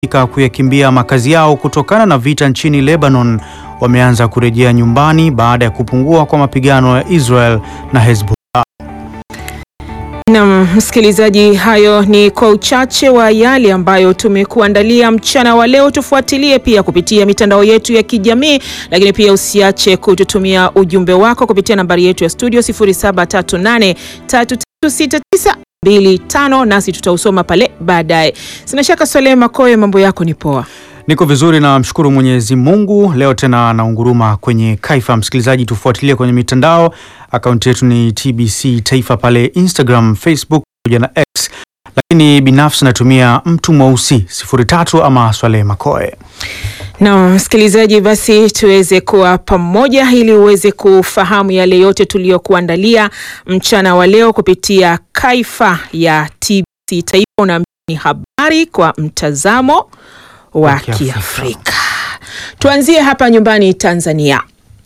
waliokulazimika kuyakimbia makazi yao kutokana na vita nchini Lebanon wameanza kurejea nyumbani baada ya kupungua kwa mapigano ya Israel na Hezbollah. Naam, msikilizaji, hayo ni kwa uchache wa yale ambayo tumekuandalia mchana wa leo. Tufuatilie pia kupitia mitandao yetu ya kijamii, lakini pia usiache kututumia ujumbe wako kupitia nambari yetu ya studio 0738336925 nasi tutausoma pale baadaye. Sina shaka Swalehe Makoe, mambo yako ni poa? Niko vizuri na mshukuru Mwenyezi Mungu. Leo tena naunguruma kwenye Kaifa. Msikilizaji, tufuatilie kwenye mitandao. Akaunti yetu ni TBC Taifa pale Instagram, Facebook pamoja na X, lakini binafsi natumia mtu mweusi sifuri tatu ama Swalehe Makoe. Na msikilizaji, basi tuweze kuwa pamoja ili uweze kufahamu yale yote tuliyokuandalia mchana wa leo kupitia Kaifa ya TBC Taifa. Unaambia ni habari kwa mtazamo wa Kiafrika. Kiafrika. Tuanzie hapa nyumbani Tanzania.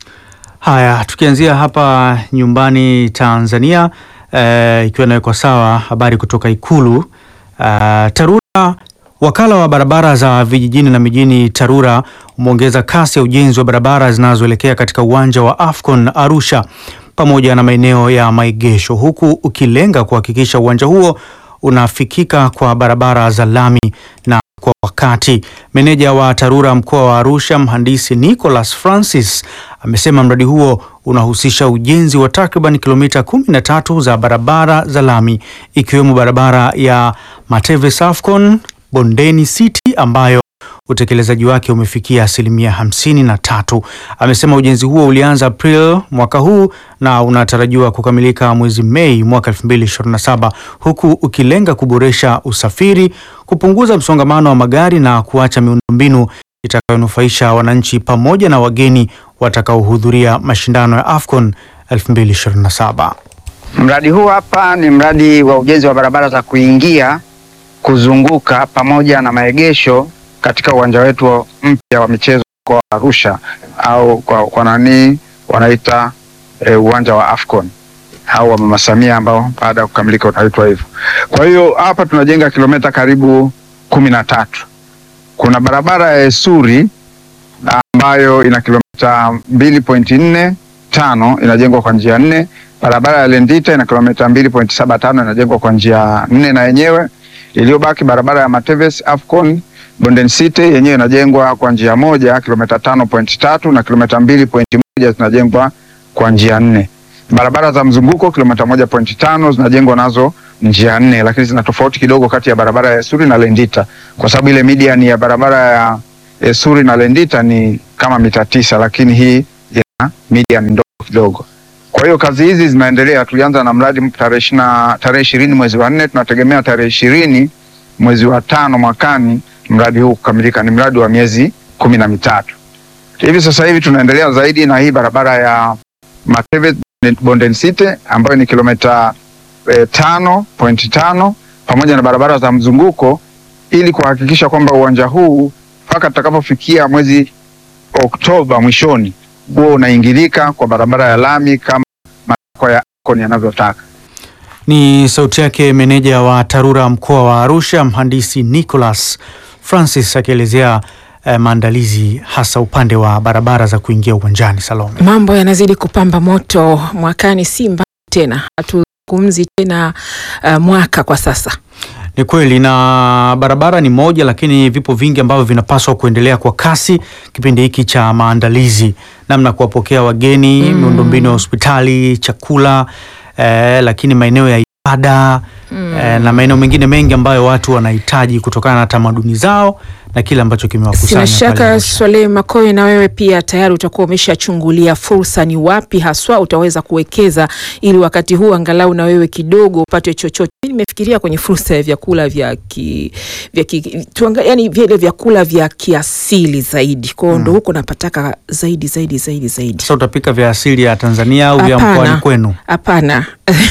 Haya, tukianzia hapa nyumbani Tanzania, eh, ikiwa inawekwa sawa habari kutoka Ikulu. Eh, TARURA, wakala wa barabara za vijijini na mijini TARURA umeongeza kasi ya ujenzi wa barabara zinazoelekea katika uwanja wa AFCON Arusha pamoja na maeneo ya maegesho, huku ukilenga kuhakikisha uwanja huo unafikika kwa barabara za lami na kwa wakati. Meneja wa TARURA mkoa wa Arusha, mhandisi Nicholas Francis amesema mradi huo unahusisha ujenzi wa takriban kilomita 13 za barabara za lami ikiwemo barabara ya Mateve Safcon Bondeni City ambayo utekelezaji wake umefikia asilimia hamsini na tatu. Amesema ujenzi huo ulianza April mwaka huu na unatarajiwa kukamilika mwezi Mei mwaka 2027 huku ukilenga kuboresha usafiri, kupunguza msongamano wa magari na kuacha miundombinu itakayonufaisha wananchi pamoja na wageni watakaohudhuria mashindano ya AFCON 2027. Mradi huu hapa ni mradi wa ujenzi wa barabara za kuingia, kuzunguka pamoja na maegesho katika uwanja wetu mpya wa michezo mkoa wa Arusha au kwa, kwa nani wanaita e, uwanja wa Afcon au wa Mama Samia ambao baada ya kukamilika unaitwa hivyo. Kwa hiyo hapa tunajenga kilomita karibu kumi na tatu. Kuna barabara ya Esuri ambayo ina kilomita mbili pointi nne tano inajengwa kwa njia nne. Barabara ya Lendita ina kilomita mbili pointi saba tano inajengwa kwa njia nne na yenyewe. Iliyobaki barabara ya Mateves Afcon Bonden City yenyewe inajengwa kwa njia moja kilomita tano pointi tatu na kilomita mbili pointi moja zinajengwa kwa njia nne. Barabara za mzunguko kilomita moja pointi tano zinajengwa nazo njia nne, lakini zina tofauti kidogo kati ya barabara ya Esuri na Lendita kwa sababu ile median ya barabara ya Esuri na Lendita ni kama mita tisa, lakini hii ina median ndogo kidogo. Kwa hiyo kazi hizi zinaendelea. Tulianza na mradi tarehe ishina tarehe ishirini mwezi wa nne, tunategemea tarehe ishirini mwezi wa tano mwakani mradi huu kukamilika. Ni mradi wa miezi kumi na mitatu. Hivi sasa hivi tunaendelea zaidi na hii barabara ya Mateve Bonden City ambayo ni kilomita eh, tano pointi tano pamoja na barabara za mzunguko ili kuhakikisha kwamba uwanja huu mpaka tutakapofikia mwezi Oktoba mwishoni huo unaingilika kwa barabara ya lami kama matakwa ya AFCON yanavyotaka. Ni sauti yake meneja wa TARURA mkoa wa Arusha, mhandisi Nicholas Francis akielezea eh, maandalizi hasa upande wa barabara za kuingia uwanjani. Salome. Mambo yanazidi kupamba moto mwakani, si mbali tena, hatuzungumzi tena uh, mwaka kwa sasa. Ni kweli na barabara ni moja, lakini vipo vingi ambavyo vinapaswa kuendelea kwa kasi kipindi hiki cha maandalizi, namna kuwapokea wageni, miundombinu ya hospitali, chakula eh, lakini maeneo ya ibada eh, na maeneo mengine mengi ambayo watu wanahitaji kutokana na tamaduni zao na kile ambacho kimewakusanya Sina pale shaka Arusha. Swalehe Makoe, na wewe pia tayari utakuwa umeshachungulia fursa, ni wapi haswa utaweza kuwekeza ili wakati huu angalau na wewe kidogo upate chochote. Mimi nimefikiria kwenye fursa ya vyakula vya ki, vya ki, tuanga, yani vile vyakula vya kiasili zaidi, kwa hiyo ndo huko napataka zaidi zaidi zaidi zaidi. Sasa utapika vya asili ya Tanzania au vya Hapana. mkoani kwenu? Hapana,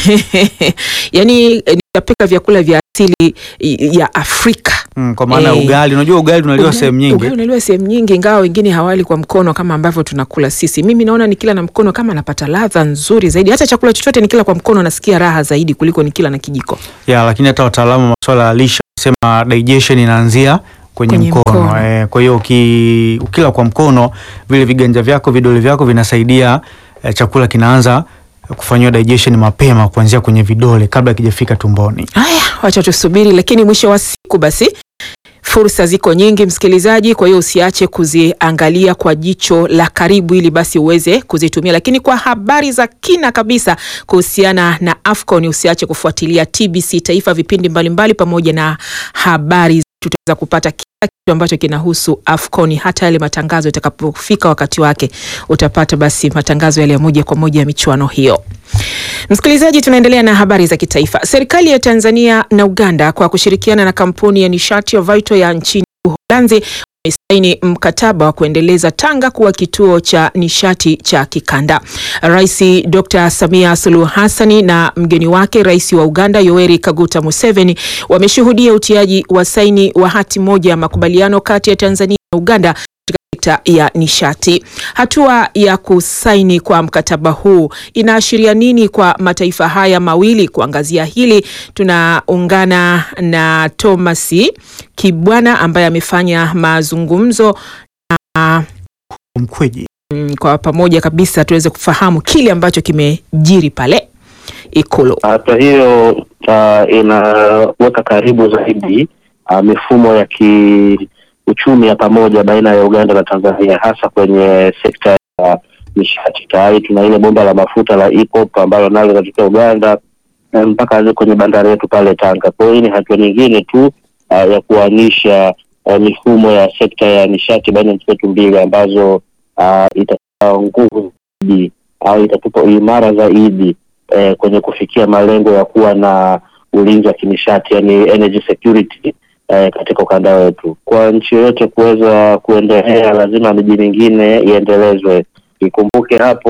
yani nitapika vyakula vya asili ya Afrika. Mm, kwa maana ya Eh. ugali. Unajua ugali unaliwa Ugali- sehemu nyingi. Ugali unaliwa sehemu nyingi, ingawa wengine hawali kwa mkono kama ambavyo tunakula sisi. Mimi naona nikila na mkono kama napata ladha nzuri zaidi. Hata chakula chochote nikila kwa mkono nasikia raha zaidi kuliko nikila na kijiko. ya lakini hata wataalamu wa masuala ya lishe wanasema digestion inaanzia kwenye, Kwenye mkono, mkono. Eh, kwa hiyo uki, ukila kwa mkono vile viganja vyako vidole vyako vinasaidia eh, chakula kinaanza kufanyiwa digestion mapema kuanzia kwenye vidole kabla kijafika tumboni. Haya, wacha tusubiri, lakini mwisho wa siku basi fursa ziko nyingi msikilizaji, kwa hiyo usiache kuziangalia kwa jicho la karibu ili basi uweze kuzitumia. Lakini kwa habari za kina kabisa kuhusiana na AFCON usiache kufuatilia TBC Taifa, vipindi mbalimbali pamoja na habari tutaweza kupata kila kitu ambacho kinahusu AFCON, hata yale matangazo itakapofika wakati wake, utapata basi matangazo yale ya moja kwa moja ya michuano hiyo. Msikilizaji, tunaendelea na habari za kitaifa. Serikali ya Tanzania na Uganda kwa kushirikiana na kampuni ya nishati ya Vito ya nchini Uholanzi wamesaini mkataba wa kuendeleza Tanga kuwa kituo cha nishati cha kikanda. Rais Dr. Samia Suluhu Hassani na mgeni wake Rais wa Uganda Yoweri Kaguta Museveni wameshuhudia utiaji wa saini wa hati moja ya makubaliano kati ya Tanzania na Uganda katika sekta ya nishati. Hatua ya kusaini kwa mkataba huu inaashiria nini kwa mataifa haya mawili? Kuangazia hili tunaungana na Thomas Kibwana ambaye amefanya mazungumzo na Mkweji. mm, kwa pamoja kabisa tuweze kufahamu kile ambacho kimejiri pale Ikulu. Hatua hiyo uh, inaweka karibu zaidi uh, mifumo ya kiuchumi ya pamoja baina ya Uganda na Tanzania, hasa kwenye sekta ya nishati. Tayari tuna ile bomba la mafuta la EACOP ambalo nalo linatokea Uganda eh, mpaka hadi kwenye bandari yetu pale Tanga. Kwa hiyo hii ni hatua nyingine tu uh, ya kuanisha uh, mifumo ya sekta ya nishati baina ya nchi zetu mbili ambazo uh, itatoa nguvu zaidi au itatupa uimara zaidi eh, kwenye kufikia malengo ya kuwa na ulinzi wa kinishati yani energy security eh, katika ukanda wetu. Kwa nchi yoyote kuweza kuendelea, lazima miji mingine iendelezwe. Ikumbuke hapo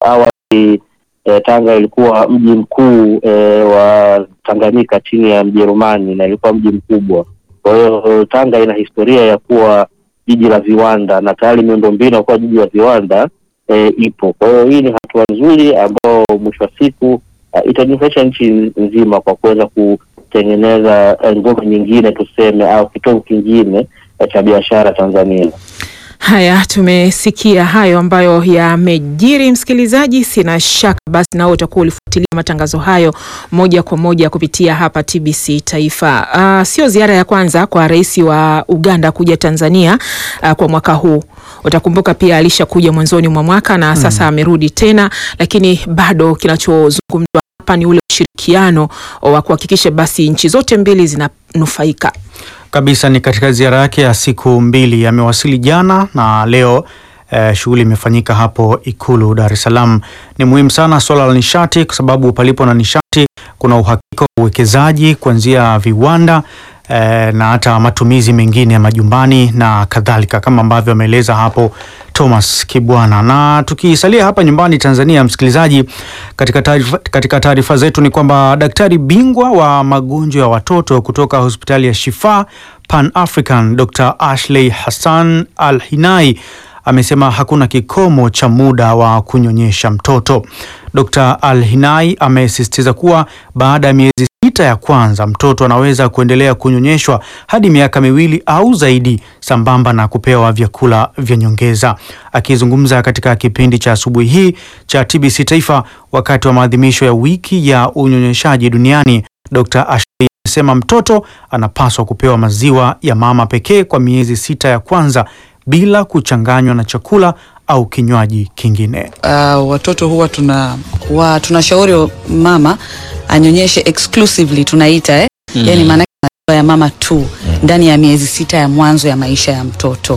awali eh, Tanga ilikuwa mji mkuu eh, wa Tanganyika chini ya Mjerumani na ilikuwa mji mkubwa. Kwa hiyo Tanga ina historia ya kuwa jiji la viwanda na tayari miundombinu ya kuwa jiji la viwanda e, ipo. Kwa hiyo hii ni hatua nzuri ambayo mwisho wa siku uh, itanufaisha nchi nzima kwa kuweza kutengeneza eh, ngome nyingine tuseme, au kitovu kingine eh, cha biashara Tanzania. Haya, tumesikia hayo ambayo yamejiri. Msikilizaji, sina shaka basi nao utakuwa ulifuatilia matangazo hayo moja kwa moja kupitia hapa TBC Taifa. Uh, sio ziara ya kwanza kwa rais wa Uganda kuja Tanzania uh, kwa mwaka huu. Utakumbuka pia alishakuja mwanzoni mwa mwaka na sasa amerudi tena, lakini bado kinachozungumzwa hapa ni ule ushirikiano wa kuhakikisha basi nchi zote mbili zinanufaika. kabisa ni katika ziara yake ya siku mbili. Amewasili jana na leo eh, shughuli imefanyika hapo Ikulu Dar es Salaam. Ni muhimu sana swala la nishati, kwa sababu palipo na nishati kuna uhakika wa uwekezaji kuanzia viwanda eh, na hata matumizi mengine ya majumbani na kadhalika, kama ambavyo ameeleza hapo Thomas Kibwana. Na tukisalia hapa nyumbani Tanzania, msikilizaji, katika taarifa katika taarifa zetu ni kwamba daktari bingwa wa magonjwa ya watoto kutoka hospitali ya Shifa Pan African Dr. Ashley Hassan Al Hinai amesema hakuna kikomo cha muda wa kunyonyesha mtoto. Dr. Al Hinai amesisitiza kuwa baada ya miezi sita ya kwanza mtoto anaweza kuendelea kunyonyeshwa hadi miaka miwili au zaidi sambamba na kupewa vyakula vya nyongeza. Akizungumza katika kipindi cha asubuhi hii cha TBC Taifa wakati wa maadhimisho ya wiki ya unyonyeshaji duniani, Dr. Ashley amesema mtoto anapaswa kupewa maziwa ya mama pekee kwa miezi sita ya kwanza bila kuchanganywa na chakula au kinywaji kingine. uh, watoto huwa tuna wa, tunashauri mama anyonyeshe exclusively tunaita eh? mm. Yani maana maziwa ya mama tu ndani ya miezi sita ya mwanzo ya maisha ya mtoto.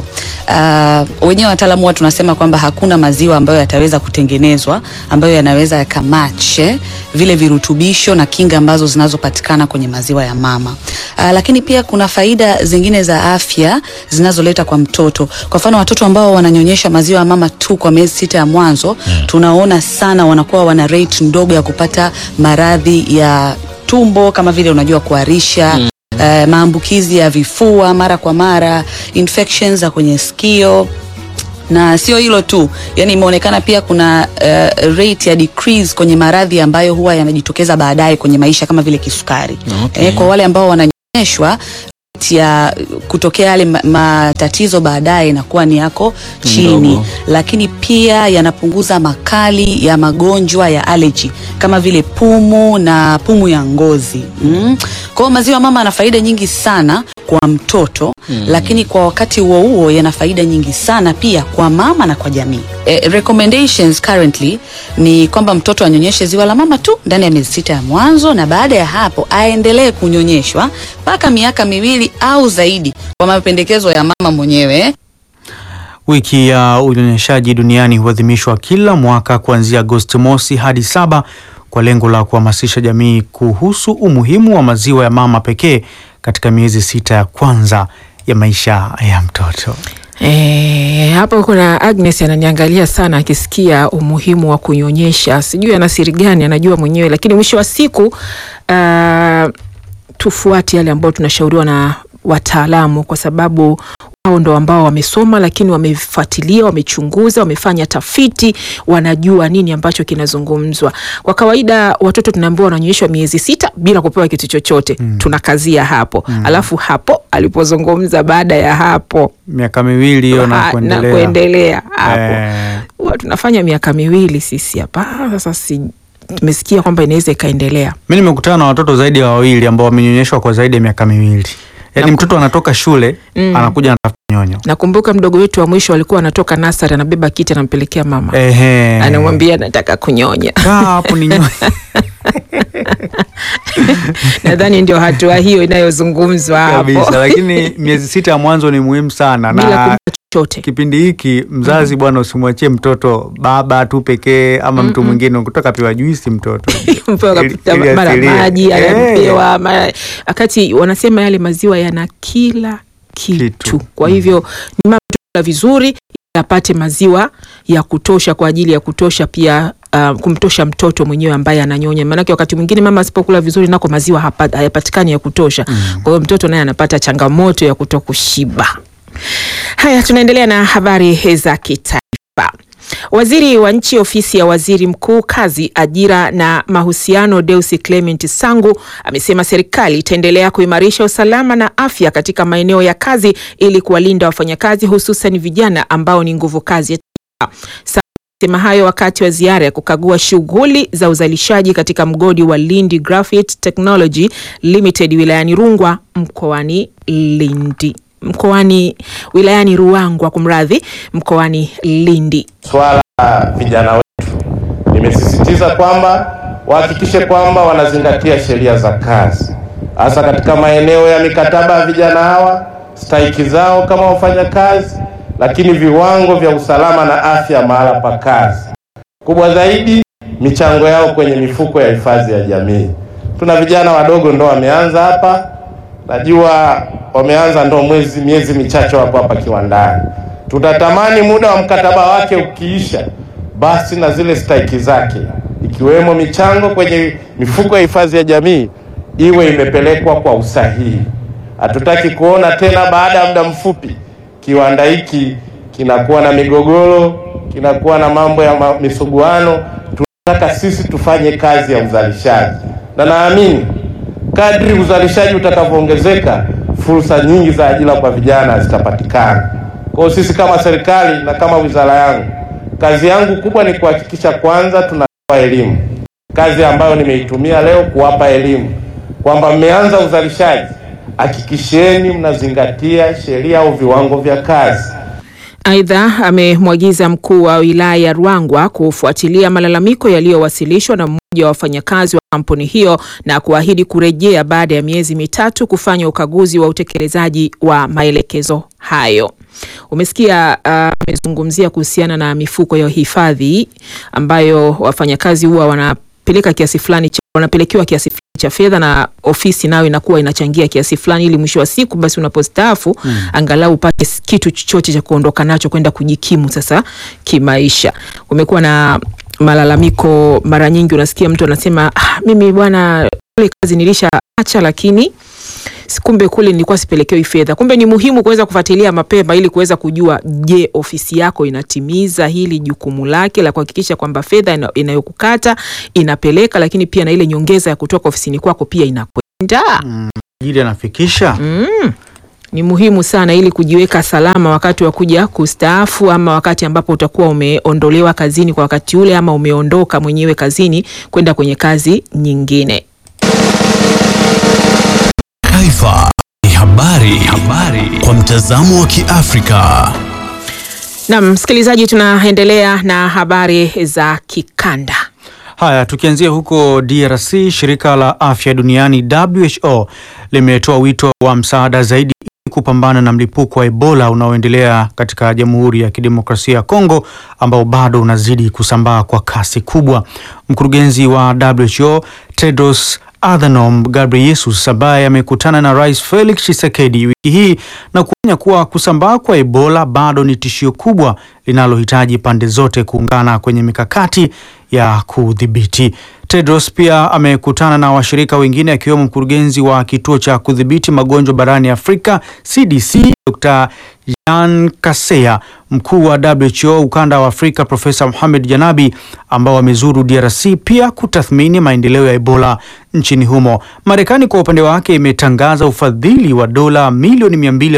Uh, wenyewe wataalamu huwa tunasema kwamba hakuna maziwa ambayo yataweza kutengenezwa ambayo yanaweza yakamatch eh, vile virutubisho na kinga ambazo zinazopatikana kwenye maziwa ya mama. Uh, lakini pia kuna faida zingine za afya zinazoleta kwa mtoto. Kwa mfano watoto ambao wananyonyesha maziwa ya mama tu kwa miezi sita ya mwanzo tunaona sana wanakuwa wana rate ndogo ya kupata maradhi ya tumbo kama vile unajua kuharisha eh, maambukizi ya vifua mara kwa mara, infections za kwenye sikio na sio hilo tu, yani imeonekana pia kuna uh, rate ya decrease kwenye maradhi ambayo huwa yanajitokeza baadaye kwenye maisha kama vile kisukari. Okay. Eh, kwa wale ambao wananyonyeshwa ya kutokea yale ma- matatizo baadaye inakuwa ni yako chini Ndogo. lakini pia yanapunguza makali ya magonjwa ya allergy kama vile pumu na pumu ya ngozi mm. kwa hiyo maziwa mama yana faida nyingi sana kwa mtoto mm. lakini kwa wakati huo huo yana faida nyingi sana pia kwa mama na kwa jamii eh, recommendations currently ni kwamba mtoto anyonyeshe ziwa la mama tu ndani ya miezi sita ya mwanzo na baada ya hapo aendelee kunyonyeshwa mpaka miaka miwili au zaidi kwa mapendekezo ya mama mwenyewe eh. Wiki ya unyonyeshaji duniani huadhimishwa kila mwaka kuanzia Agosti mosi hadi saba kwa lengo la kuhamasisha jamii kuhusu umuhimu wa maziwa ya mama pekee katika miezi sita ya kwanza ya maisha ya mtoto. E, hapo kuna Agnes ananiangalia sana akisikia umuhimu wa kunyonyesha. Sijui ana siri gani, anajua mwenyewe, lakini mwisho wa siku uh, tufuate yale ambayo tunashauriwa na wataalamu, kwa sababu wao ndo ambao wamesoma, lakini wamefuatilia, wamechunguza, wamefanya tafiti, wanajua nini ambacho kinazungumzwa. Kwa kawaida watoto tunaambiwa wananyonyeshwa miezi sita bila kupewa kitu chochote mm. tunakazia hapo mm. alafu hapo alipozungumza baada ya hapo Miaka miwili hiyo na Ha- kuendelea. kuendelea hapo Eh, huwa tunafanya miaka miwili sisi hapa sasa si tumesikia kwamba inaweza ikaendelea mi nimekutana na watoto zaidi ya wawili ambao wamenyonyeshwa kwa zaidi ya miaka miwili. Yaani mtoto anatoka shule Mm. anakuja anatafuta nyonyo. nakumbuka mdogo wetu wa mwisho alikuwa anatoka nasari anabeba kiti anampelekea mama Ehe. anamwambia nataka kunyonya Kaa hapo ni nyonyo. nadhani ndio hatua hiyo inayozungumzwa kabisa, hapo lakini miezi sita ya mwanzo ni muhimu sana bila na kumpa chochote kipindi hiki mzazi bwana, usimwachie mtoto baba tu pekee ama mtu mwingine, kutoka pewa juisi mtoto mpewa Ili- kapita ili mara asilie. maji Eh. anapewa mara wakati wanasema yale maziwa yana kila kitu, Kitu. kwa hivyo ni mama tu kula vizuri ili apate maziwa ya kutosha kwa ajili ya kutosha pia Uh, kumtosha mtoto mwenyewe ambaye ananyonya, maanake wakati mwingine mama asipokula vizuri nako maziwa hapa- hayapatikani ya kutosha. Kwa hiyo mtoto naye anapata changamoto ya kuto kushiba. Haya, tunaendelea na habari za kitaifa. Waziri wa nchi ofisi ya waziri mkuu kazi, ajira na mahusiano, Deusi Clement Sangu amesema serikali itaendelea kuimarisha usalama na afya katika maeneo ya kazi ili kuwalinda wafanyakazi hususan vijana ambao ni nguvu kazi ya taifa. Sangu amesema hayo wakati wa ziara ya kukagua shughuli za uzalishaji katika mgodi wa Lindi Graphite Technology Limited wilayani Rungwa mkoani Lindi mkoani wilayani Ruangwa, kumradhi, mkoani Lindi. swala la vijana wetu, nimesisitiza kwamba wahakikishe kwamba wanazingatia sheria za kazi, hasa katika maeneo ya mikataba ya vijana hawa, stahiki zao kama wafanyakazi, lakini viwango vya usalama na afya mahala pa kazi. Kubwa zaidi, michango yao kwenye mifuko ya hifadhi ya jamii. Tuna vijana wadogo ndo wameanza hapa, najua wameanza ndo mwezi miezi michache wapo hapa kiwandani. Tutatamani muda wa mkataba wake ukiisha, basi na zile stahiki zake ikiwemo michango kwenye mifuko ya hifadhi ya jamii iwe imepelekwa kwa usahihi. Hatutaki kuona tena baada ya muda mfupi kiwanda hiki kinakuwa na migogoro, kinakuwa na mambo ya ma- misuguano. Tunataka sisi tufanye kazi ya uzalishaji, na naamini kadri uzalishaji utakavyoongezeka, fursa nyingi za ajira kwa vijana zitapatikana. Kwa hiyo sisi kama serikali na kama wizara yangu, kazi yangu kubwa ni kuhakikisha kwanza tunatoa elimu, kazi ambayo nimeitumia leo kuwapa elimu kwamba mmeanza uzalishaji, hakikisheni mnazingatia sheria au viwango vya kazi. Aidha, amemwagiza mkuu wa wilaya ya Ruangwa kufuatilia malalamiko yaliyowasilishwa na mmoja wa wafanyakazi wa kampuni hiyo na kuahidi kurejea baada ya miezi mitatu kufanya ukaguzi wa utekelezaji wa maelekezo hayo. Umesikia ah, amezungumzia kuhusiana na mifuko ya hifadhi ambayo wafanyakazi huwa wanapeleka kiasi fulani cha wanapelekewa kiasi fulani cha fedha na ofisi nayo inakuwa inachangia kiasi fulani ili mwisho wa siku basi unapostaafu angalau upate s- kitu chochote cha kuondoka nacho kwenda kujikimu sasa kimaisha. Kumekuwa na malalamiko mara nyingi, unasikia mtu anasema ah, mimi bwana kule kazi nilishaacha lakini si- kumbe kule nilikuwa sipelekewi fedha. Kumbe ni muhimu kuweza kufuatilia mapema ili kuweza kujua, je, ofisi yako inatimiza hili jukumu lake la kuhakikisha kwamba fedha ina- inayokukata inapeleka, lakini pia na ile nyongeza ya kutoka ofisini kwako pia inakwenda. tajiri anafikisha ni muhimu sana ili kujiweka salama wakati wa kuja kustaafu ama wakati ambapo utakuwa umeondolewa kazini kwa wakati ule ama umeondoka mwenyewe kazini kwenda kwenye kazi nyingine. Taifa ni habari, habari kwa mtazamo wa Kiafrika. Naam, msikilizaji, tunaendelea na habari za kikanda. Haya, tukianzia huko DRC, shirika la afya duniani WHO limetoa wito wa msaada zaidi ili kupambana na mlipuko wa Ebola unaoendelea katika Jamhuri ya Kidemokrasia ya Kongo ambao bado unazidi kusambaa kwa kasi kubwa. Mkurugenzi wa WHO Tedros Adhanom Ghebreyesus ambaye amekutana na Rais Felix Tshisekedi wiki hii na kuonya kuwa kusambaa kwa Ebola bado ni tishio kubwa linalohitaji pande zote kuungana kwenye mikakati ya kudhibiti. Tedros pia amekutana na washirika wengine akiwemo mkurugenzi wa kituo cha kudhibiti magonjwa barani Afrika CDC Dr. Jan Kaseya, mkuu wa WHO ukanda wa Afrika Profesa Mohamed Janabi ambao wamezuru DRC pia kutathmini maendeleo ya Ebola nchini humo. Marekani kwa upande wake imetangaza ufadhili wa dola milioni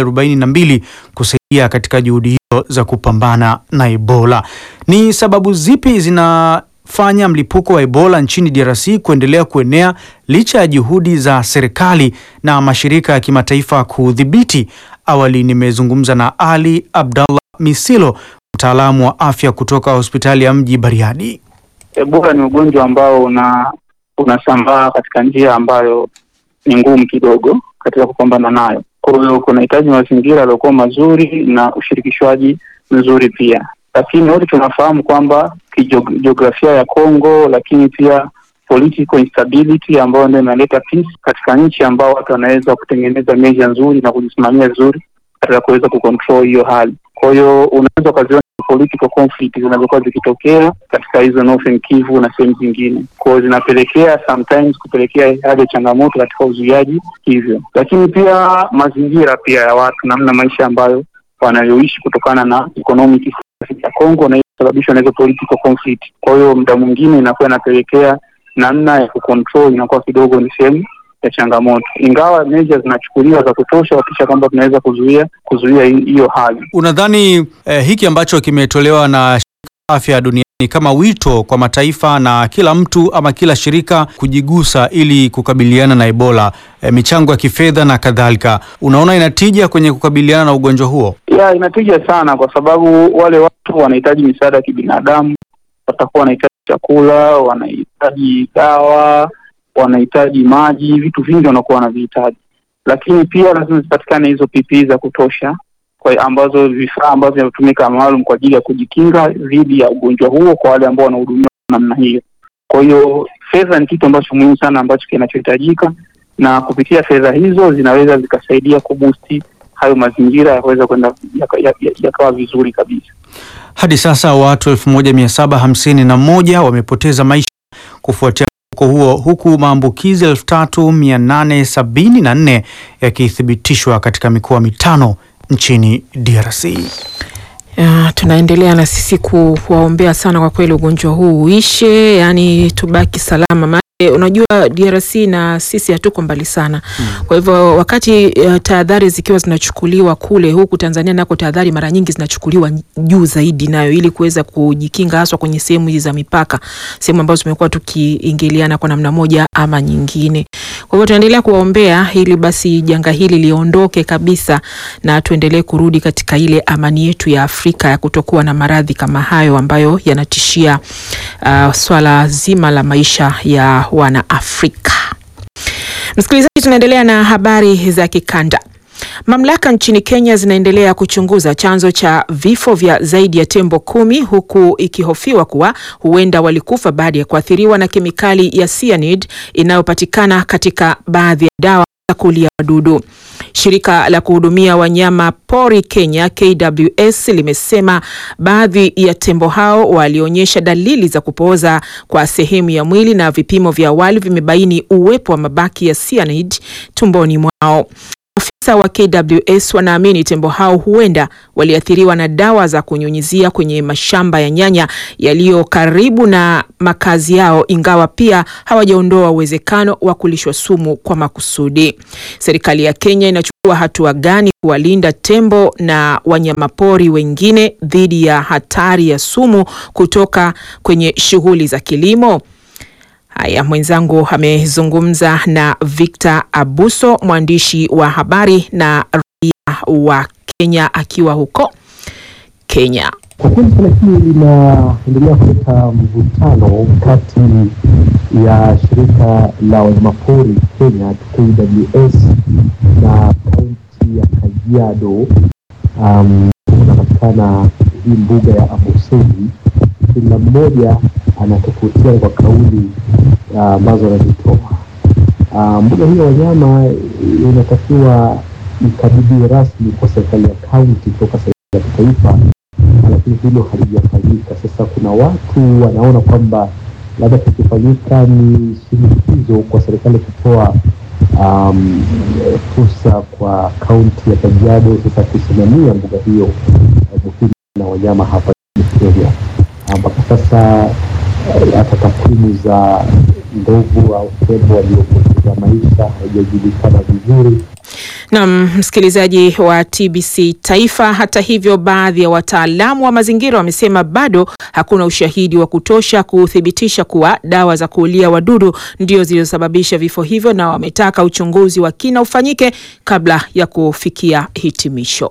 242 kusaidia katika juhudi hizo za kupambana na Ebola. Ni sababu zipi zinafanya mlipuko wa Ebola nchini DRC kuendelea kuenea licha ya juhudi za serikali na mashirika ya kimataifa kudhibiti? Awali nimezungumza na Ali Abdallah Misilo, mtaalamu wa afya kutoka hospitali ya mji Bariadi. Ebola ni ugonjwa ambao una unasambaa katika njia ambayo ni ngumu kidogo katika kupambana nayo. Kwa hiyo kunahitaji mazingira yaliyokuwa mazuri na ushirikishwaji mzuri pia, lakini wote tunafahamu kwamba kijiografia ya Kongo, lakini pia political instability ambayo ndio inaleta peace katika nchi ambao watu wanaweza kutengeneza measure nzuri na kujisimamia vizuri katika kuweza kucontrol hiyo hali. Kwa hiyo unaweza ukaziona political conflict zinazokuwa zikitokea katika hizo Northern Kivu na sehemu zingine, kwa hiyo zinapelekea sometimes kupelekea hali ya changamoto katika uzuiaji hivyo, lakini pia mazingira pia ya watu, namna maisha ambayo wanayoishi kutokana na economic ya Kongo na kusababishwa na hizo political conflict. Kwa hiyo muda mwingine inakuwa inapelekea namna ya kucontrol inakuwa kidogo ni sehemu ya changamoto, ingawa measures zinachukuliwa za kutosha kuhakikisha kwamba tunaweza kuzuia kuzuia hiyo hali. Unadhani eh, hiki ambacho kimetolewa na shirika la afya duniani kama wito kwa mataifa na kila mtu ama kila shirika kujigusa ili kukabiliana na Ebola, eh, michango ya kifedha na kadhalika, unaona inatija kwenye kukabiliana na ugonjwa huo? Ya, inatija sana kwa sababu wale watu wanahitaji misaada ya kibinadamu, watakuwa wanahitaji chakula, wanahitaji dawa, wanahitaji maji, vitu vingi wanakuwa wanavihitaji, lakini pia lazima zipatikane hizo PPE za kutosha kwa ambazo vifaa ambavyo vinatumika maalum kwa ajili ya kujikinga dhidi ya ugonjwa huo kwa wale ambao wanahudumiwa namna hiyo. Kwa hiyo fedha ni kitu ambacho muhimu sana ambacho kinachohitajika, na kupitia fedha hizo zinaweza zikasaidia kubusti hayo mazingira yakaweza kwenda yakawa ya, ya, yakawa vizuri kabisa. Hadi sasa watu 1751 wamepoteza maisha kufuatia mlipuko huo huku maambukizi 3874 yakithibitishwa katika mikoa mitano nchini DRC. Ya, tunaendelea na sisi kuwaombea sana kwa kweli ugonjwa huu uishe, yani tubaki salama. Maana unajua DRC na sisi hatuko mbali sana hmm. Kwa hivyo wakati uh, tahadhari zikiwa zinachukuliwa kule, huku Tanzania nako tahadhari mara nyingi zinachukuliwa juu zaidi nayo, ili kuweza kujikinga haswa kwenye sehemu hizi za mipaka, sehemu ambazo tumekuwa tukiingiliana kwa namna moja ama nyingine. Kwa hivyo tunaendelea kuwaombea ili basi janga hili liondoke kabisa na tuendelee kurudi katika ile amani yetu ya Afrika ya kutokuwa na maradhi kama hayo ambayo yanatishia uh, swala zima la maisha ya wana Afrika. Msikilizaji, tunaendelea na habari za kikanda. Mamlaka nchini Kenya zinaendelea kuchunguza chanzo cha vifo vya zaidi ya tembo kumi huku ikihofiwa kuwa huenda walikufa baada ya kuathiriwa na kemikali ya cyanide inayopatikana katika baadhi ya dawa za kulia wadudu. Shirika la kuhudumia wanyama pori Kenya KWS limesema baadhi ya tembo hao walionyesha dalili za kupooza kwa sehemu ya mwili na vipimo vya awali vimebaini uwepo wa mabaki ya cyanide tumboni mwao. Afisa maafisa wa KWS wanaamini tembo hao huenda waliathiriwa na dawa za kunyunyizia kwenye mashamba ya nyanya yaliyo karibu na makazi yao, ingawa pia hawajaondoa uwezekano wa kulishwa sumu kwa makusudi. Serikali ya Kenya inachukua hatua gani kuwalinda tembo na wanyamapori wengine dhidi ya hatari ya sumu kutoka kwenye shughuli za kilimo? Haya, mwenzangu amezungumza na Victor Abuso, mwandishi wa habari na raia wa Kenya akiwa huko Kenya. Kwa kweli suala hili linaendelea kuleta mvutano kati ya shirika la wanyamapori Kenya KWS na kaunti ya Kajiado. Um, kunapatikana hii mbuga ya Amboseli, kila mmoja anatofautiana kwa kauli ambazo uh, anazitoa. Uh, mbuga hii ya wanyama inatakiwa ikabidhiwe rasmi kwa serikali ya kaunti kutoka serikali ya kitaifa lakini hilo halijafanyika. Sasa kuna watu wanaona kwamba labda kikifanyika ni shinikizo kwa serikali kutoa um, fursa kwa kaunti ya Kajiado sasa kusimamia mbuga hiyo muhimu na wanyama hapa nchini Kenya. Mpaka sasa hata takwimu za ndovu au tembo waliopoteza maisha haijajulikana vizuri. Naam, msikilizaji wa TBC Taifa. Hata hivyo, baadhi ya wataalamu wa mazingira wamesema bado hakuna ushahidi wa kutosha kuthibitisha kuwa dawa za kuulia wadudu ndio zilizosababisha vifo hivyo, na wametaka uchunguzi wa kina ufanyike kabla ya kufikia hitimisho.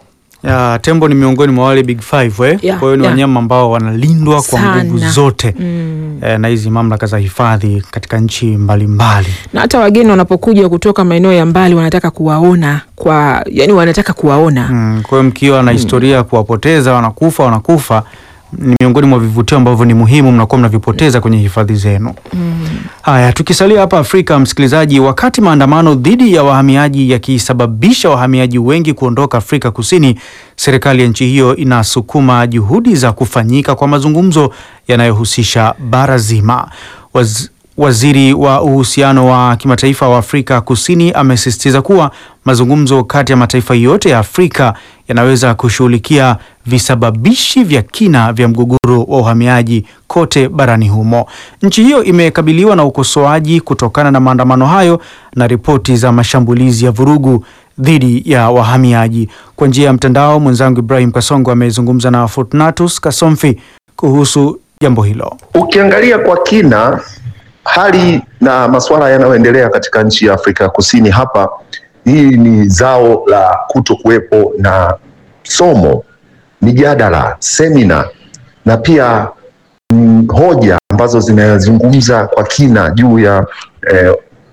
Ya, tembo ni miongoni mwa wale big five eh? Yeah, Kwa hiyo ni yeah. wanyama ambao wanalindwa kwa Sana. nguvu zote Mm. eh, na hizi mamlaka za hifadhi katika nchi mbalimbali. Na hata wageni wanapokuja kutoka maeneo ya mbali wanataka kuwaona kwa, yani wanataka kuwaona Mm, kwa hiyo mkiwa na historia ya kuwapoteza wanakufa wanakufa, ni miongoni mwa vivutio ambavyo ni muhimu mnakuwa mnavipoteza kwenye hifadhi zenu. Haya, tukisalia hapa Afrika, msikilizaji, wakati maandamano dhidi ya wahamiaji yakisababisha wahamiaji wengi kuondoka Afrika Kusini, serikali ya nchi hiyo inasukuma juhudi za kufanyika kwa mazungumzo yanayohusisha bara zima. Waz Waziri wa uhusiano wa kimataifa wa Afrika Kusini amesisitiza kuwa mazungumzo kati ya mataifa yote ya Afrika yanaweza kushughulikia visababishi vya kina vya mgogoro wa uhamiaji kote barani humo. Nchi hiyo imekabiliwa na ukosoaji kutokana na maandamano hayo na ripoti za mashambulizi ya vurugu dhidi ya wahamiaji. Kwa njia ya mtandao, mwenzangu Ibrahim Kasongo amezungumza na Fortunatus Kasomfi kuhusu jambo hilo. Ukiangalia kwa kina hali na masuala yanayoendelea katika nchi ya Afrika ya Kusini hapa, hii ni zao la kuto kuwepo na somo, mijadala, semina na pia mm, hoja ambazo zinazungumza kwa kina juu ya eh,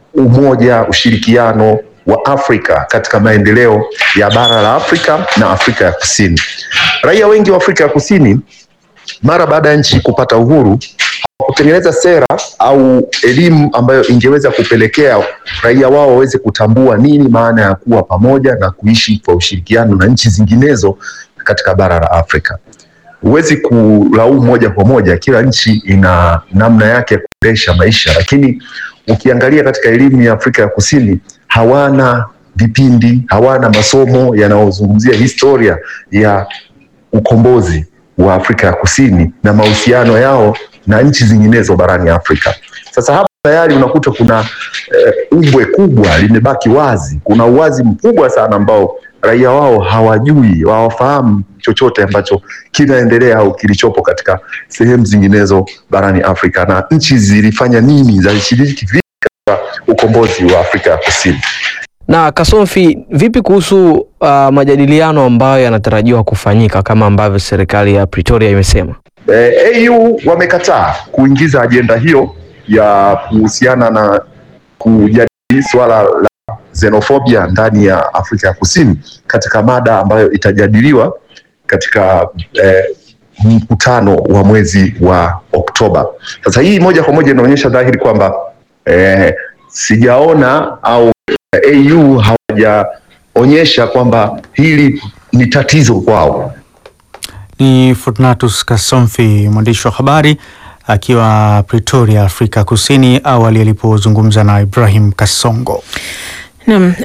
umoja, ushirikiano wa Afrika katika maendeleo ya bara la Afrika na Afrika ya Kusini. Raia wengi wa Afrika ya Kusini mara baada ya nchi kupata uhuru kutengeneza sera au elimu ambayo ingeweza kupelekea raia wao waweze kutambua nini maana ya kuwa pamoja na kuishi kwa ushirikiano na nchi zinginezo katika bara la Afrika. Huwezi kulaumu moja kwa moja, kila nchi ina namna yake ya kuendesha maisha, lakini ukiangalia katika elimu ya Afrika ya Kusini hawana vipindi, hawana masomo yanayozungumzia historia ya ukombozi wa Afrika ya Kusini na mahusiano yao na nchi zinginezo barani Afrika. Sasa hapa tayari unakuta kuna eh, umbwe kubwa limebaki wazi. Kuna uwazi mkubwa sana ambao raia wao hawajui, hawafahamu chochote ambacho kinaendelea au kilichopo katika sehemu zinginezo barani Afrika, na nchi zilifanya nini, zilishiriki vipi katika ukombozi wa Afrika ya Kusini. Na Kasomfi, vipi kuhusu uh, majadiliano ambayo yanatarajiwa kufanyika kama ambavyo serikali ya Pretoria imesema? Eh, AU wamekataa kuingiza ajenda hiyo ya kuhusiana na kujadili swala la xenofobia ndani ya Afrika ya Kusini katika mada ambayo itajadiliwa katika eh, mkutano wa mwezi wa Oktoba. Sasa hii moja kwa moja inaonyesha dhahiri kwamba eh, sijaona au AU hawajaonyesha kwamba hili ni tatizo kwao. Ni Fortunatus Kasomfi, mwandishi wa habari akiwa Pretoria, Afrika Kusini, awali alipozungumza na Ibrahim Kasongo. Naam, jeshi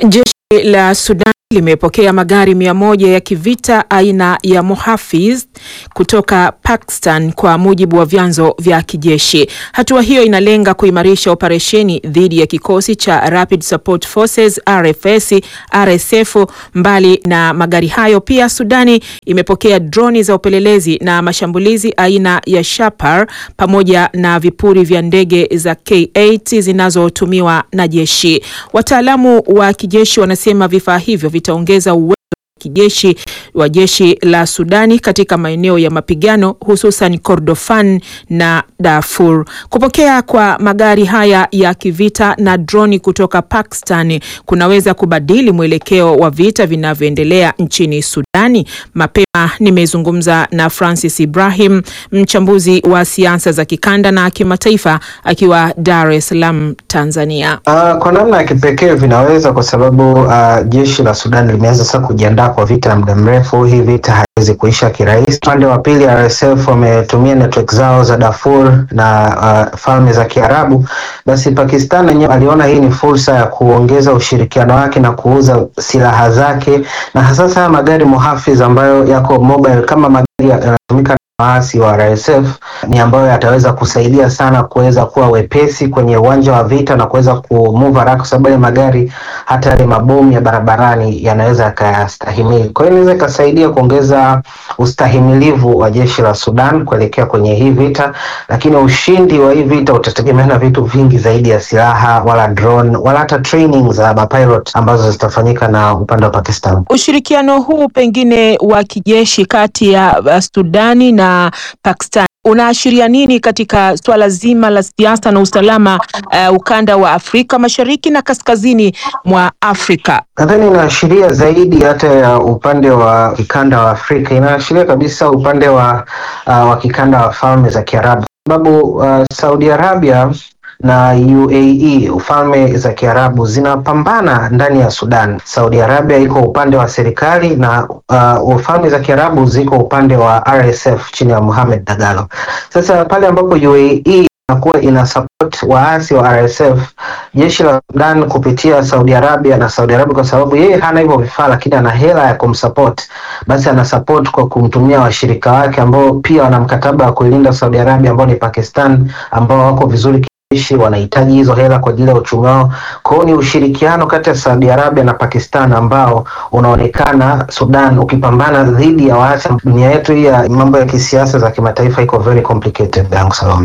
la Sudan limepokea magari mia moja ya kivita aina ya Mohafiz kutoka Pakistan kwa mujibu wa vyanzo vya kijeshi. Hatua hiyo inalenga kuimarisha operesheni dhidi ya kikosi cha Rapid Support Forces RFS, RSF. Mbali na magari hayo, pia Sudani imepokea droni za upelelezi na mashambulizi aina ya Shapar pamoja na vipuri vya ndege za K8 zinazotumiwa na jeshi. Wataalamu wa kijeshi wanasema vifaa hivyo vitaongeza uwezo wa kijeshi wa jeshi la Sudani katika maeneo ya mapigano hususan Kordofan na Darfur. Kupokea kwa magari haya ya kivita na droni kutoka Pakistan kunaweza kubadili mwelekeo wa vita vinavyoendelea nchini Sudani. Mapema nimezungumza na Francis Ibrahim, mchambuzi wa siasa za kikanda na kimataifa akiwa Dar es Salaam, Tanzania. Uh, kwa namna ya kipekee vinaweza kwa sababu uh, jeshi la Sudan limeanza sasa kujiandaa kwa vita ya muda mrefu. Hii vita haiwezi kuisha kirahisi. Upande wa pili, RSF wametumia network zao za Darfur na uh, falme za Kiarabu. Basi Pakistan yenyewe aliona hii ni fursa ya kuongeza ushirikiano wake na kuuza silaha zake, na hasa magari Mohafiz ambayo yako mobile kama magari yanatumika waasi wa RSF ni ambayo yataweza kusaidia sana kuweza kuwa wepesi kwenye uwanja wa vita na kuweza kumove haraka, kwa sababu yale magari hata yale mabomu ya barabarani yanaweza yakayastahimili. Kwa hiyo inaweza ikasaidia kuongeza ustahimilivu wa jeshi la Sudan kuelekea kwenye hii vita, lakini ushindi wa hii vita utategemea na vitu vingi zaidi ya silaha, wala drone, wala hata training za mapilot ambazo zitafanyika na upande wa Pakistan. Ushirikiano huu pengine wa kijeshi kati ya uh, Sudani na Pakistan unaashiria nini katika swala zima la siasa na usalama uh, ukanda wa Afrika Mashariki na kaskazini mwa Afrika? Nadhani inaashiria zaidi hata ya upande wa kikanda wa Afrika, inaashiria kabisa upande wa, uh, wa kikanda wa falme za Kiarabu, sababu uh, Saudi Arabia na UAE ufalme za Kiarabu zinapambana ndani ya Sudan. Saudi Arabia iko upande wa serikali na uh, ufalme za Kiarabu ziko upande wa RSF chini ya Mohamed Dagalo. Sasa pale ambapo UAE inakuwa ina support waasi wa RSF, jeshi la Sudan kupitia Saudi Arabia na Saudi Arabia, kwa sababu yeye hana hivyo vifaa, lakini ana hela ya kumsupport, basi ana support kwa kumtumia washirika wake ambao pia wana mkataba wa kuilinda Saudi Arabia, ambao ni Pakistan, ambao wako vizuri kijeshi, wanahitaji hizo hela kwa ajili ya uchumi wao. Kwa hiyo ni ushirikiano kati ya Saudi Arabia na Pakistan ambao unaonekana Sudan ukipambana dhidi ya waasi. Dunia yetu hii ya mambo ya kisiasa za kimataifa iko very complicated, yangu Salome.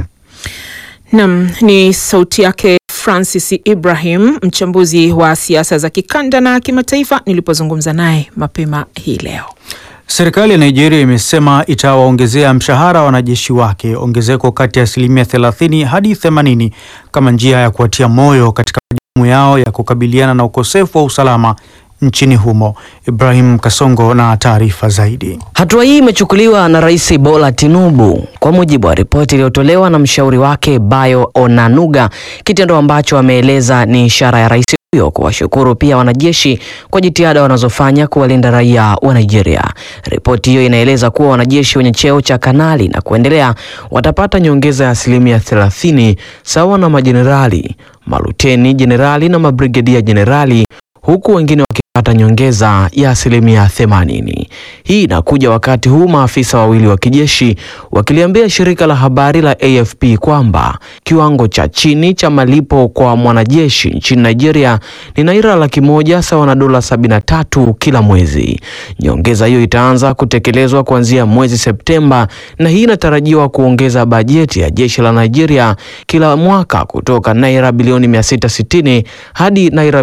Nam ni sauti yake Francis Ibrahim, mchambuzi wa siasa za kikanda na kimataifa, nilipozungumza naye mapema hii leo. Serikali ya Nigeria imesema itawaongezea mshahara wanajeshi wake ongezeko kati ya asilimia 30 hadi 80 kama njia ya kuwatia moyo katika majukumu yao ya kukabiliana na ukosefu wa usalama nchini humo. Ibrahim Kasongo na taarifa zaidi. Hatua hii imechukuliwa na Rais Bola Tinubu kwa mujibu wa ripoti iliyotolewa na mshauri wake Bayo Onanuga, kitendo ambacho ameeleza ni ishara ya rais huyo kuwashukuru pia wanajeshi kwa jitihada wanazofanya kuwalinda raia wa Nigeria. Ripoti hiyo inaeleza kuwa wanajeshi wenye cheo cha kanali na kuendelea watapata nyongeza ya asilimia 30 sawa na majenerali, maluteni jenerali na mabrigedia jenerali huku wengine wakipata nyongeza ya asilimia 80. Hii inakuja wakati huu maafisa wawili wa kijeshi wakiliambia shirika la habari la AFP kwamba kiwango cha chini cha malipo kwa mwanajeshi nchini Nigeria ni naira laki moja sawa na dola 73 kila mwezi. Nyongeza hiyo itaanza kutekelezwa kuanzia mwezi Septemba, na hii inatarajiwa kuongeza bajeti ya jeshi la Nigeria kila mwaka kutoka naira bilioni 660 hadi naira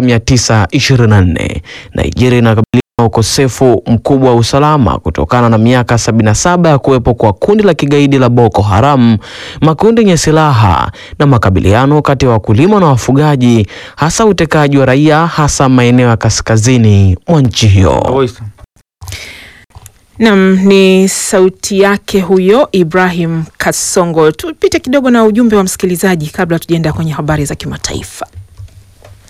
924. Nigeria inakabiliwa na ukosefu mkubwa wa usalama kutokana na miaka 77 ya kuwepo kwa kundi la kigaidi la Boko Haram, makundi yenye silaha na makabiliano kati ya wakulima na wafugaji, hasa utekaji wa raia, hasa maeneo ya kaskazini mwa nchi hiyo. Nam ni sauti yake huyo Ibrahim Kasongo. Tupite kidogo na ujumbe wa msikilizaji kabla tujaenda kwenye habari za kimataifa.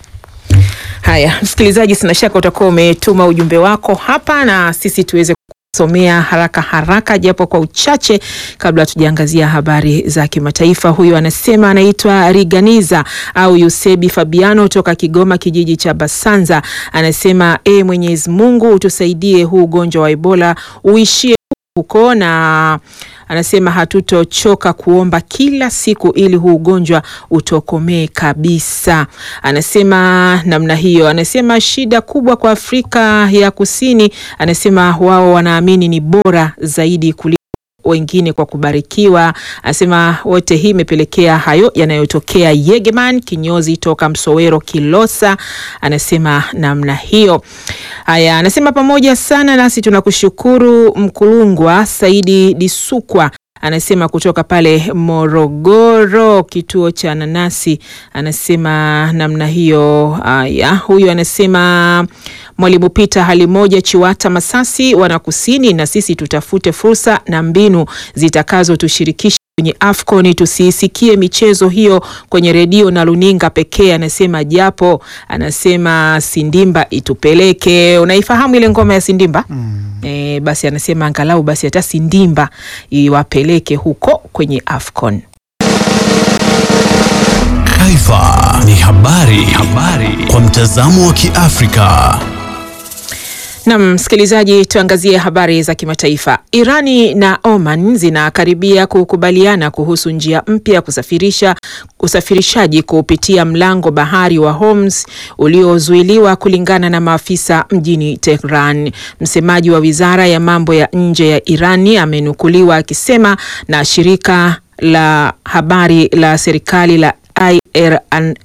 Haya, msikilizaji, sina shaka utakuwa umetuma ujumbe wako hapa na sisi tuweze somea haraka haraka japo kwa uchache kabla tujaangazia habari za kimataifa. Huyu anasema anaitwa Riganiza au Yusebi Fabiano toka Kigoma, kijiji cha Basanza. Anasema e, Mwenyezi Mungu utusaidie huu ugonjwa wa Ebola uishie huko na anasema hatutochoka kuomba kila siku ili huu ugonjwa utokomee kabisa. Anasema namna hiyo. Anasema shida kubwa kwa Afrika ya Kusini, anasema wao wanaamini ni bora zaidi kuliko wengine kwa kubarikiwa. Anasema wote hii imepelekea hayo yanayotokea. Yegeman kinyozi toka Msowero Kilosa anasema namna hiyo. Haya, anasema pamoja sana nasi tunakushukuru. Mkulungwa Saidi Disukwa anasema kutoka pale Morogoro, kituo cha nanasi, anasema namna hiyo. Haya, huyu anasema Mwalimu Pita hali moja Chiwata Masasi wana kusini, na sisi tutafute fursa na mbinu zitakazotushirikisha kwenye AFCON tusiisikie michezo hiyo kwenye redio na luninga pekee, anasema japo, anasema Sindimba itupeleke. Unaifahamu ile ngoma ya Sindimba? E, basi anasema angalau basi hata Sindimba iwapeleke huko kwenye AFCON. Taifa ni habari, habari kwa mtazamo wa Kiafrika. Nam msikilizaji, tuangazie habari za kimataifa. Irani na Oman zinakaribia kukubaliana kuhusu njia mpya ya kusafirisha usafirishaji kupitia mlango bahari wa Hormuz uliozuiliwa kulingana na maafisa mjini Tehran. Msemaji wa wizara ya mambo ya nje ya Irani amenukuliwa akisema na shirika la habari la serikali la IRN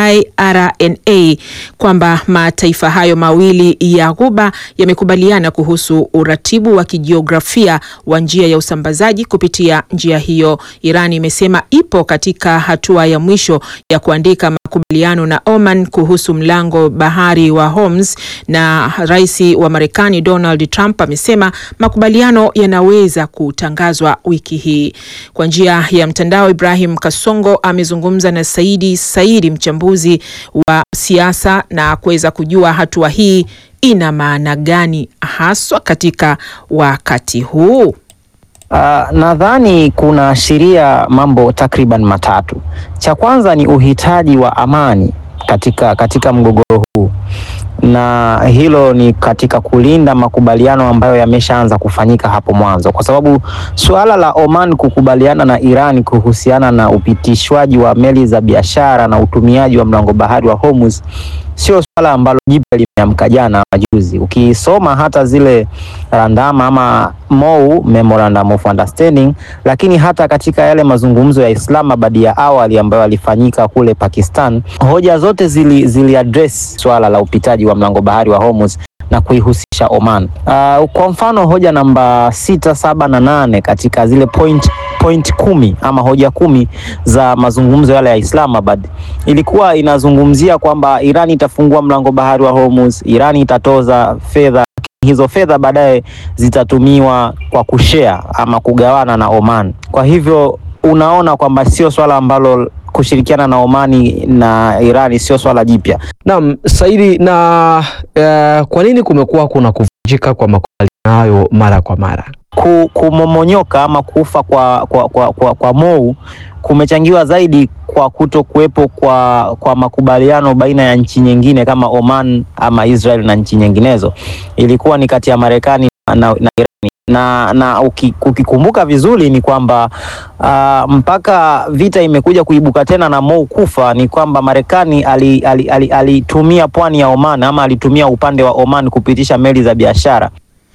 IRNA kwamba mataifa hayo mawili ya Ghuba yamekubaliana kuhusu uratibu wa kijiografia wa njia ya usambazaji kupitia njia hiyo. Iran imesema ipo katika hatua ya mwisho ya kuandika makubaliano na Oman kuhusu mlango bahari wa Hormuz, na rais wa Marekani Donald Trump amesema makubaliano yanaweza kutangazwa wiki hii. Kwa njia ya mtandao, Ibrahim Kasongo amezungumza na Saidi Saidi mchambuzi wa siasa na kuweza kujua hatua hii ina maana gani haswa katika wakati huu. Uh, nadhani kunaashiria mambo takriban matatu. Cha kwanza ni uhitaji wa amani katika, katika mgogoro huu na hilo ni katika kulinda makubaliano ambayo yameshaanza kufanyika hapo mwanzo, kwa sababu suala la Oman kukubaliana na Iran kuhusiana na upitishwaji wa meli za biashara na utumiaji wa mlango bahari wa Hormuz sio swala ambalo jipya limeamka jana majuzi. Ukisoma hata zile randama ama MOU, Memorandum of Understanding, lakini hata katika yale mazungumzo ya Islamabad ya awali ambayo yalifanyika kule Pakistan, hoja zote zili, zili address swala la upitaji wa mlango bahari wa Hormuz na kuihusisha Oman. Uh, kwa mfano hoja namba sita, saba na nane katika zile point, point kumi ama hoja kumi za mazungumzo yale ya Islamabad ilikuwa inazungumzia kwamba Iran itafungua mlango bahari wa Hormuz, Iran itatoza fedha hizo fedha baadaye zitatumiwa kwa kushare ama kugawana na Oman. Kwa hivyo unaona kwamba sio swala ambalo kushirikiana na Omani na Irani sio swala jipya. Naam, Saidi, na uh, kwa nini kumekuwa kuna kuvunjika kwa makubaliano hayo mara kwa mara? Ku, kumomonyoka ama kufa kwa, kwa, kwa, kwa, kwa MOU kumechangiwa zaidi kwa kuto kuwepo kwa, kwa makubaliano baina ya nchi nyingine kama Oman ama Israel na nchi nyinginezo. Ilikuwa ni kati ya Marekani na, na Irani na, na ukikumbuka vizuri ni kwamba uh, mpaka vita imekuja kuibuka tena na MOU kufa ni kwamba Marekani alitumia ali, ali, ali pwani ya Oman ama alitumia upande wa Oman kupitisha meli za biashara.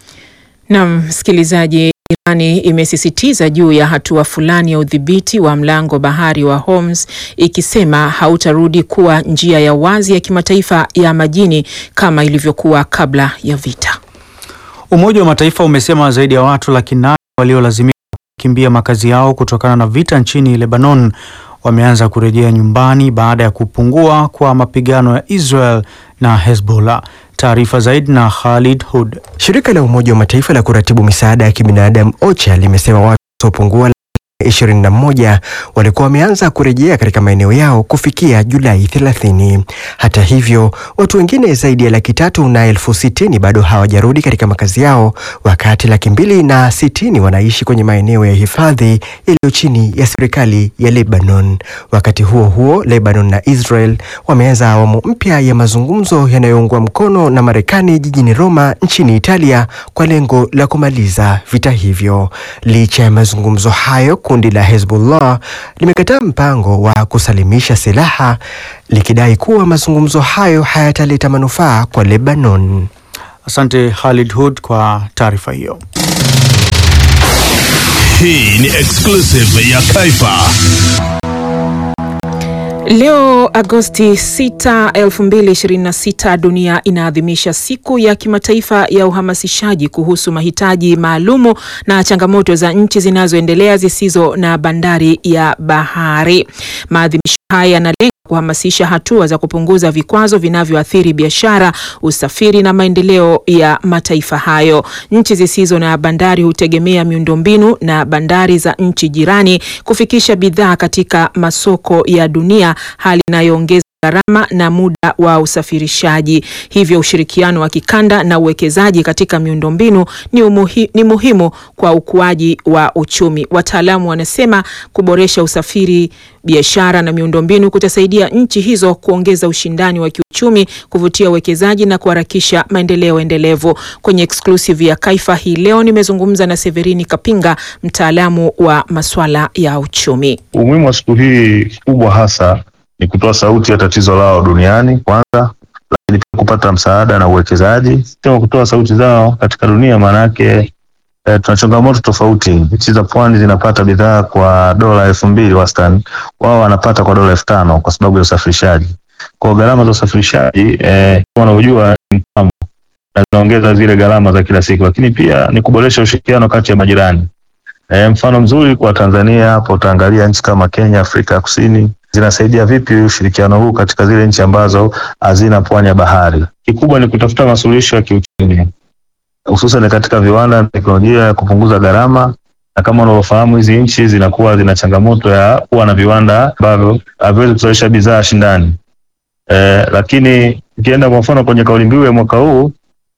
Naam, msikilizaji, Irani imesisitiza juu ya hatua fulani ya udhibiti wa mlango bahari wa Hormuz ikisema hautarudi kuwa njia ya wazi ya kimataifa ya majini kama ilivyokuwa kabla ya vita. Umoja wa Mataifa umesema zaidi ya watu laki nane waliolazimika kukimbia makazi yao kutokana na vita nchini Lebanon wameanza kurejea nyumbani baada ya kupungua kwa mapigano ya Israel na Hezbollah. Taarifa zaidi na Khalid Hud. Shirika la Umoja wa Mataifa la kuratibu misaada ya kibinadamu OCHA limesema watu wasiopungua 21 walikuwa wameanza kurejea katika maeneo yao kufikia Julai 30. Hata hivyo, watu wengine zaidi ya laki tatu na elfu sitini bado hawajarudi katika makazi yao, wakati laki mbili na sitini wanaishi kwenye maeneo ya hifadhi yaliyo chini ya serikali ya Lebanon. Wakati huo huo, Lebanon na Israel wameanza awamu mpya ya mazungumzo yanayoungwa mkono na Marekani jijini Roma nchini Italia kwa lengo la kumaliza vita hivyo. Licha ya mazungumzo hayo, kundi la Hezbollah limekataa mpango wa kusalimisha silaha likidai kuwa mazungumzo hayo hayataleta manufaa kwa Lebanon. Asante Khalid Hood kwa taarifa hiyo. Hii ni exclusive ya Kaifa. Leo Agosti 6, 2026 dunia inaadhimisha siku ya kimataifa ya uhamasishaji kuhusu mahitaji maalumu na changamoto za nchi zinazoendelea zisizo na bandari ya bahari. Maadhimisho haya yanalenga kuhamasisha hatua za kupunguza vikwazo vinavyoathiri biashara, usafiri na maendeleo ya mataifa hayo. Nchi zisizo na bandari hutegemea miundombinu na bandari za nchi jirani kufikisha bidhaa katika masoko ya dunia, hali inayoongeza gharama na muda wa usafirishaji. Hivyo ushirikiano wa kikanda na uwekezaji katika miundombinu ni, umuhi, ni muhimu kwa ukuaji wa uchumi. Wataalamu wanasema kuboresha usafiri, biashara na miundombinu kutasaidia nchi hizo kuongeza ushindani wa kiuchumi, kuvutia uwekezaji na kuharakisha maendeleo endelevu. Kwenye exclusive ya Kaifa hii leo nimezungumza na Severini Kapinga, mtaalamu wa masuala ya uchumi. Umuhimu wa siku hii kubwa hasa ni kutoa sauti ya tatizo lao duniani kwanza, lakini pia kupata msaada na uwekezaji. Sema kutoa sauti zao katika dunia, maana yake eh, tuna changamoto tofauti. Nchi za pwani zinapata bidhaa kwa dola elfu mbili wastani, wao wanapata kwa dola elfu tano kwa sababu ya usafirishaji. Kwa gharama za usafirishaji eh, kama unavyojua ni mtambo na zinaongeza zile gharama za kila siku, lakini pia ni kuboresha ushirikiano kati ya majirani. E, mfano mzuri kwa Tanzania hapo utaangalia nchi kama Kenya, Afrika ya Kusini zinasaidia vipi ushirikiano huu katika zile nchi ambazo hazina pwani ya bahari. Kikubwa ni kutafuta masuluhisho ya kiuchumi, hususan katika viwanda na teknolojia ya kupunguza gharama, na kama unavyofahamu hizi nchi zinakuwa zina changamoto ya kuwa na viwanda ambavyo haviwezi kuzalisha bidhaa shindani. E, lakini ukienda kwa mfano kwenye kauli mbiu ya mwaka huu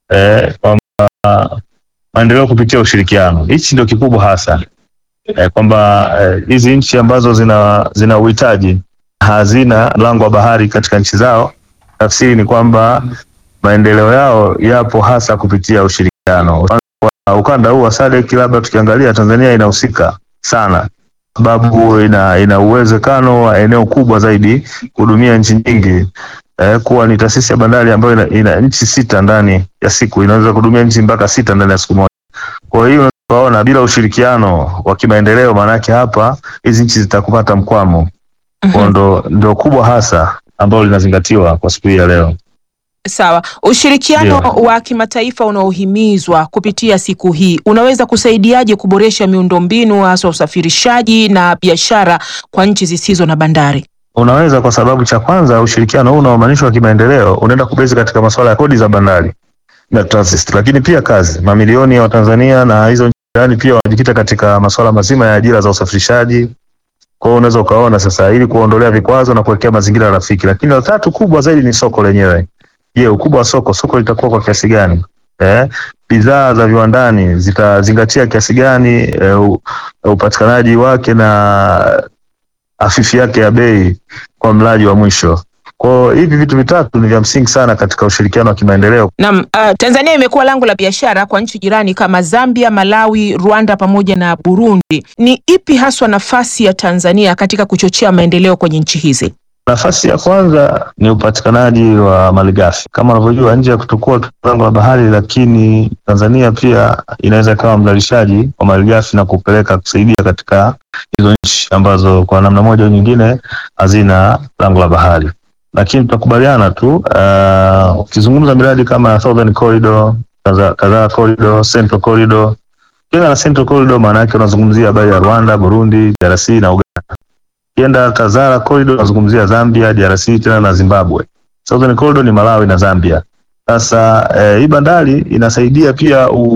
e, kwamba maendeleo kupitia ushirikiano, hichi ndio kikubwa hasa eh, kwamba hizi eh, nchi ambazo zina zina uhitaji hazina mlango wa bahari katika nchi zao, tafsiri ni kwamba maendeleo yao yapo hasa kupitia ushirikiano. Kwa ukanda huu wa SADC labda tukiangalia, Tanzania inahusika sana sababu ina, ina uwezekano wa eneo kubwa zaidi kuhudumia nchi nyingi eh, kuwa ni taasisi ya bandari ambayo ina, ina nchi sita ndani ya siku, inaweza kuhudumia nchi mpaka sita ndani ya siku moja. Kwa hiyo tunaona bila ushirikiano wa kimaendeleo, maanake hapa hizi nchi zitakupata mkwamo. Kwa ndo, ndo kubwa hasa ambalo linazingatiwa kwa siku hii ya leo. Sawa, ushirikiano Ndio. wa kimataifa unaohimizwa kupitia siku hii unaweza kusaidiaje kuboresha miundombinu hasa usafirishaji na biashara kwa nchi zisizo na bandari? Unaweza kwa sababu cha kwanza, ushirikiano huu unaomaanishwa kimaendeleo unaenda kubezi katika masuala ya kodi za bandari na transit, lakini pia kazi. Mamilioni ya Watanzania na hizo nchi jirani pia wanajikita katika masuala mazima ya ajira za usafirishaji. Kwa hiyo unaweza ukaona sasa, ili kuondolea vikwazo na kuwekea mazingira rafiki. Lakini la tatu kubwa zaidi ni soko lenyewe. Je, ukubwa wa soko, soko litakuwa kwa kiasi gani? Eh, bidhaa za viwandani zitazingatia kiasi gani eh, u- upatikanaji wake na hafifi yake ya bei kwa mlaji wa mwisho. Kwa hiyo hivi vitu vitatu ni vya msingi sana katika ushirikiano wa kimaendeleo. Naam, uh, Tanzania imekuwa lango la biashara kwa nchi jirani kama Zambia, Malawi, Rwanda pamoja na Burundi. Ni ipi haswa nafasi ya Tanzania katika kuchochea maendeleo kwenye nchi hizi? Nafasi ya kwanza ni upatikanaji wa malighafi. Kama unavyojua, nje ya kutokuwa lango la bahari, lakini Tanzania pia inaweza ikawa mzalishaji wa malighafi na kupeleka kusaidia katika hizo nchi ambazo kwa namna moja au nyingine hazina lango la bahari. Lakini tutakubaliana tu uh, ukizungumza miradi kama Southern Corridor, kadhaa kadhaa corridor, Central Corridor, ukienda na Central Corridor maana yake unazungumzia habari ya Rwanda, Burundi, DRC na Uganda. Ukienda Tazara Corridor unazungumzia Zambia, DRC tena na Zimbabwe. Southern Corridor ni Malawi na Zambia. Sasa eh, hii bandari inasaidia pia u,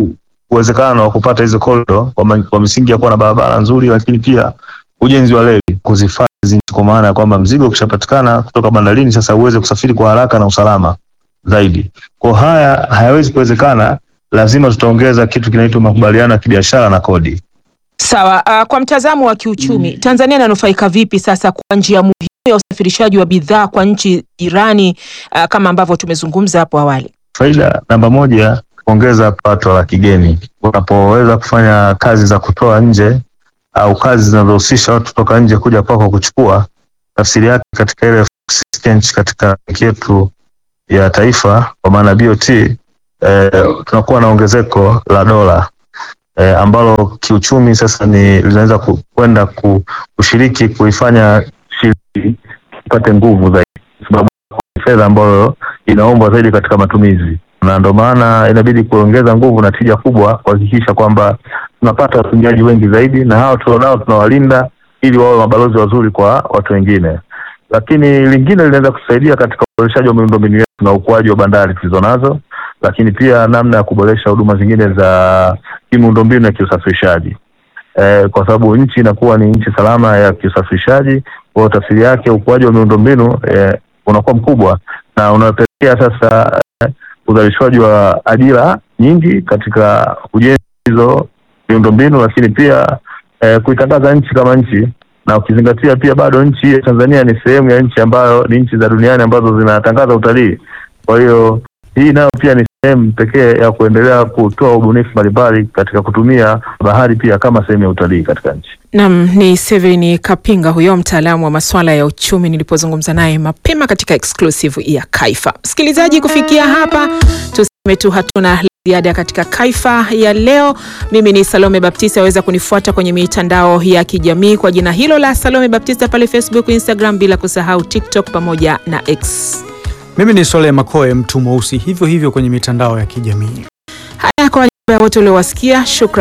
uwezekano wa kupata hizo korido kwa, ma- kwa misingi ya kuwa na barabara nzuri, lakini pia ujenzi wa reli kuzifanya hizi nchi, kwa maana ya kwamba mzigo ukishapatikana kutoka bandarini sasa uweze kusafiri kwa haraka na usalama zaidi. Kwa haya hayawezi kuwezekana, lazima tutaongeza kitu kinaitwa makubaliano ya kibiashara na kodi. Sawa. Uh, kwa mtazamo wa kiuchumi Tanzania inanufaika vipi sasa kwa njia muhimu ya usafirishaji wa bidhaa kwa nchi jirani uh, kama ambavyo tumezungumza hapo awali? Faida namba moja, kuongeza pato la kigeni. Unapoweza kufanya kazi za kutoa nje au kazi zinazohusisha watu kutoka nje kuja kwako kuchukua, tafsiri yake katika ile exchange katika benki yetu ya taifa kwa maana BOT, eh, tunakuwa na ongezeko la dola eh, ambalo kiuchumi sasa ni linaweza ku- kwenda ku, kushiriki kuifanya shilingi ipate nguvu zaidi, kwa sababu ni fedha ambayo inaombwa zaidi katika matumizi, na ndio maana inabidi kuongeza nguvu na tija kubwa kuhakikisha kwamba tunapata watumiaji wengi zaidi, na hao tulionao tunawalinda ili wawe mabalozi wazuri kwa watu wengine. Lakini lingine linaweza kusaidia katika uboreshaji wa miundombinu yetu na ukuaji wa bandari tulizo nazo, lakini pia namna ya kuboresha huduma zingine za kimiundombinu ya kiusafirishaji eh, kwa sababu nchi inakuwa ni nchi salama ya kiusafirishaji. Kwa hiyo tafsiri yake ukuaji wa miundombinu eh, unakuwa mkubwa na unapelekea sasa eh, uzalishwaji wa ajira nyingi katika ujenzi hizo miundombinu, lakini pia eh, kuitangaza nchi kama nchi na ukizingatia pia bado nchi ya Tanzania ni sehemu ya nchi ambayo ni nchi za duniani ambazo zinatangaza utalii. Kwa hiyo hii nayo pia ni sehemu pekee ya kuendelea kutoa ubunifu mbalimbali katika kutumia bahari pia kama sehemu ya utalii katika nchi. Nam ni Severin Kapinga, huyo mtaalamu wa masuala ya uchumi, nilipozungumza naye mapema katika exclusive ya Kaifa. Msikilizaji, kufikia hapa tuseme tu hatuna la ziada katika Kaifa ya leo. Mimi ni Salome Baptista, aweza kunifuata kwenye mitandao ya kijamii kwa jina hilo la Salome Baptista pale Facebook, Instagram, bila kusahau TikTok pamoja na X. Mimi ni Sole Makoe, mtu mweusi, hivyo hivyo kwenye mitandao ya kijamii. Haya, kwa niaba ya wote uliowasikia, shukran.